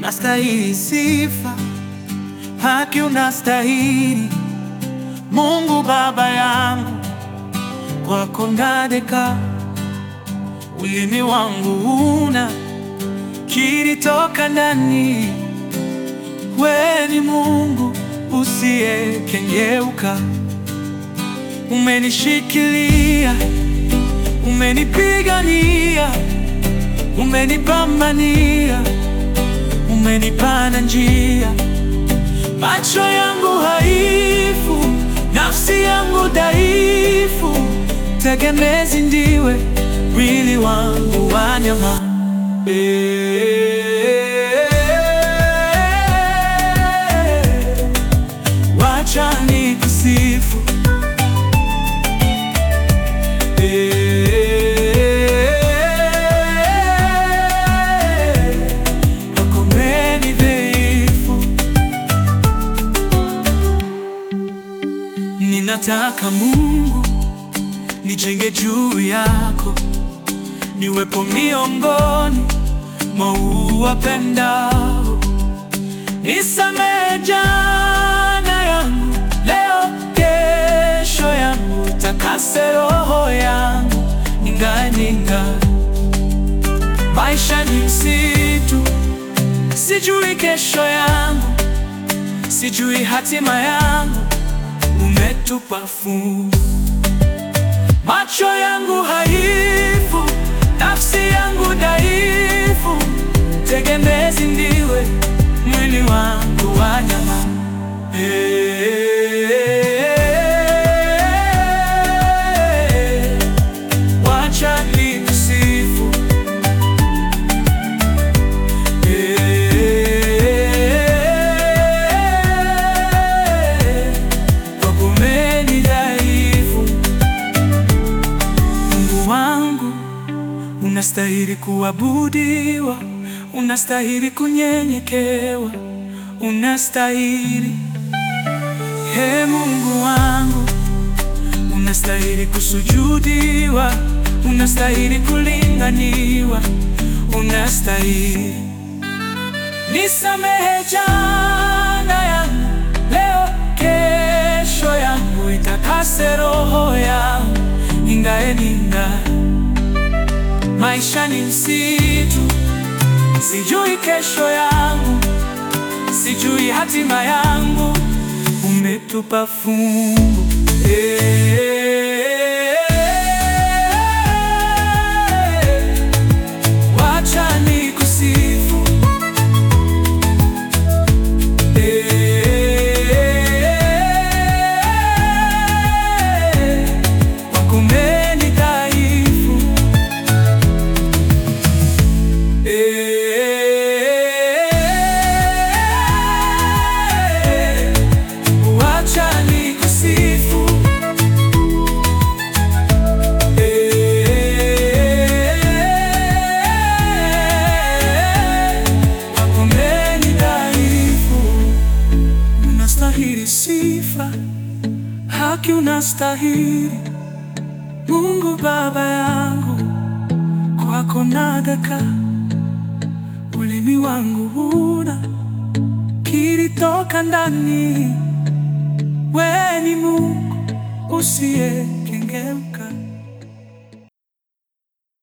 unastahili sifa, haki unastahili. Mungu Baba yangu, kwako nadeka, ulimi wangu una kiri toka ndani. We ni Mungu usiyekengeuka, umenishikilia, umenipigania, umenipambania, umenipana njia. Macho yangu haifu, nafsi yangu dhaifu, tegemezi ndiwe, mwili wangu wa nyama. Wacha nikusifu, kwako mimi dhaifu. Ninataka Mungu nijenge juu yako, niwepo miongoni mwa uwapendao. Nisamehe jana yangu, leo kesho yangu, takase roho yangu, ingae ningae. Maisha ni msitu, sijui kesho yangu, sijui hatima yangu, umetupa fungu. Macho yangu haifu, nafsi yangu dhaifu, tegemezi ndiwe, mwili wangu wa nyama. Eh, wacha nikusifu. Eh, kwako mimi dhaifu. Mungu wangu, unastahili kuabudiwa, unastahili kunyenyekewa, unastahili. He Mungu wangu, unastahili kusujudiwa, unastahili kulinganiwa, unastahili. Nisamehe jana yangu, leo kesho yangu, itakase roho yangu, ingae ningae. Maisha ni msitu, sijui kesho yangu, sijui hatima yangu, umetupa fungu. Eh, wacha nikusifu. Eh, kwako mimi dhaifu. Eh, wacha nikusifu. Eh, kwako mimi dhaifu. Unastahili sifa, haki unastahili. Mungu Baba yangu, kwako nadaka, ulimi wangu una kiri toka ndani. We ni Mungu usiyekengeuka.